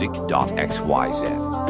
music.xyz.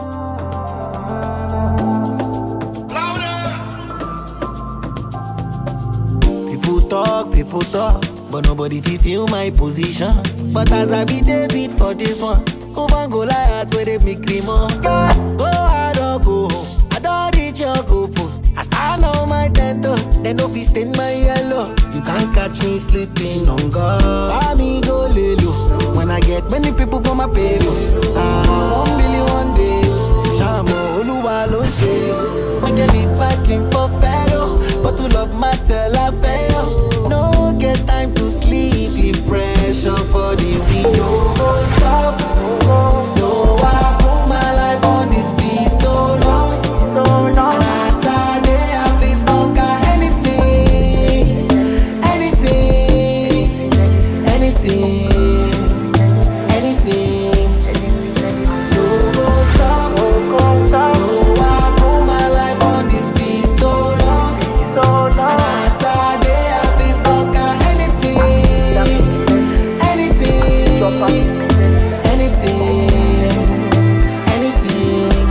People talk, people talk, but nobody fit feel my position. But as I be David for this one, Oban go Goliath where they make me more. Yes, go hard or go home. I don't reach your goal post. I stand on my ten toes, they no fit stain my yellow. You can't catch me sleeping on God. Buy me go lay low. When I get many people for my payroll. Ah, one billion one day. Shamo Oluwa ló ṣe. Make a lead packing for fellow. But to love matter la fail. No get time to sleep, leave pressure for the real. No go stop. No, I put my life on this beat so long. And as I dey, I fit conquer anything, anything, anything, anything. No go stop. No, I put my life on this beat so long. And as I dey, I fit conquer anything, anything, anything.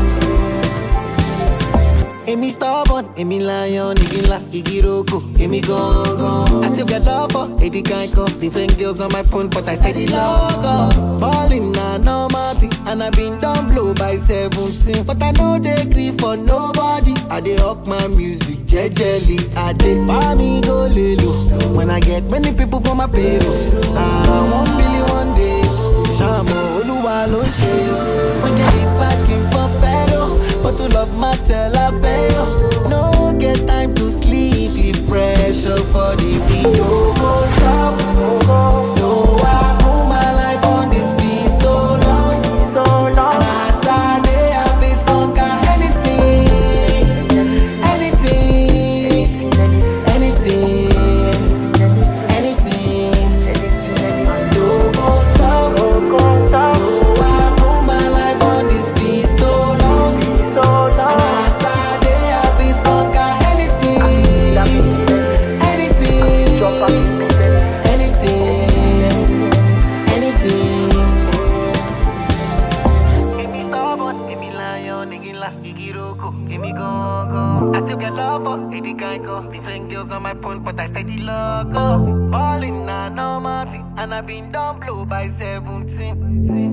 Èmi stubborn, èmi lion, igi ńlá, igi roko, èmi gangan. I still get love for Eddie Kanko. Different girls on my phone, but I steady love up. Ballin' na normal thing, and I been down blow by 17. But I know they grieve for nobody. I dey up my music, jejely. I dey buy me go lelo. When I get many people for my payroll. Ah, one billion one day. Shamo Oluwa ló ṣe. When you get back in Buffalo, but to love matter la fail. No get time to sleep, leave pressure for the real. No go stop. No, I put my life on this beat so long. And as I dey, I fit conquer anything, anything, anything, anything. No go stop. No, I put my life on this beat so long. And as I dey, I fit conquer anything, anything, anything, anything. Èmi stubborn, èmi lion, igi ńlá, igi roko, èmi gangan. I still get love for Eddie Kanko. Different girls on my phone, but I steady love up. Ballin' na normal thing, and I been down blow by 17.